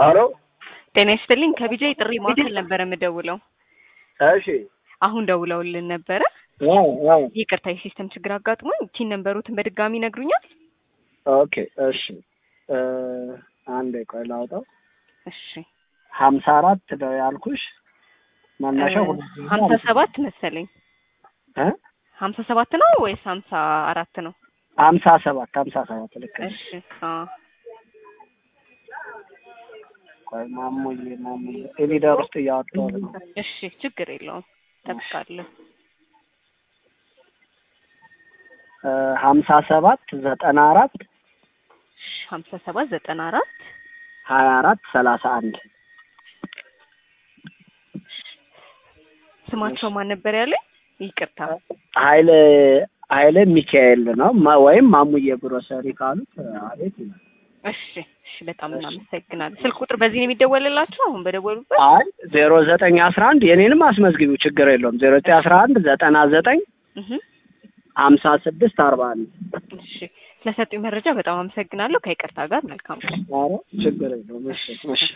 አሎ ጤና ይስጥልኝ። ከቢጃ ጥሪ ማዕከል ነበረ የምደውለው። እሺ አሁን ደውለውልን ነበረ። አዎ አዎ ይቅርታ የሲስተም ችግር አጋጥሞኝ ቲን ነንበሩትን በድጋሚ ይነግሩኛል? ኦኬ እሺ እ አንዴ ቆይ ላውጣው እሺ ሀምሳ አራት ነው ያልኩሽ መነሻው ሁለት ጊዜ ሀምሳ አልኩሽ። ሰባት መሰለኝ። እ ሀምሳ ሰባት ነው ወይስ ሀምሳ አራት ነው? ሀምሳ ሰባት ሀምሳ ሰባት ልክ ነሽ። እሺ አዎ ቆይ ማሙዬ ማሙዬ ኤሊደር ውስጥ እያወጣሁት ነው። እሺ ችግር የለውም ጠብቃለሁ። እ ሀምሳ ሰባት ዘጠና አራት እሺ ሀምሳ ሰባት ዘጠና አራት ሀያ አራት ሰላሳ አንድ ስማቸው ማን ነበር ያለኝ? ይቅርታ ኃይለ ኃይለ ሚካኤል ነው ማ- ወይም ማሙዬ ግሮሰሪ ካሉት አቤት ይላል። እሺ እሺ በጣም እናመሰግናለን። ስልክ ቁጥር በዚህ ነው የሚደወልላችሁ አሁን በደወሉበት? አይ ዜሮ ዘጠኝ አስራ አንድ የኔንም አስመዝግቢው ችግር የለውም ዜሮ ዘጠኝ አስራ አንድ ዘጠና ዘጠኝ እህ ሀምሳ ስድስት አርባ አንድ እሺ ስለሰጡኝ መረጃ በጣም አመሰግናለሁ። ከይቅርታ ጋር መልካም ቀን። ኧረ ችግር የለውም እሺ እሺ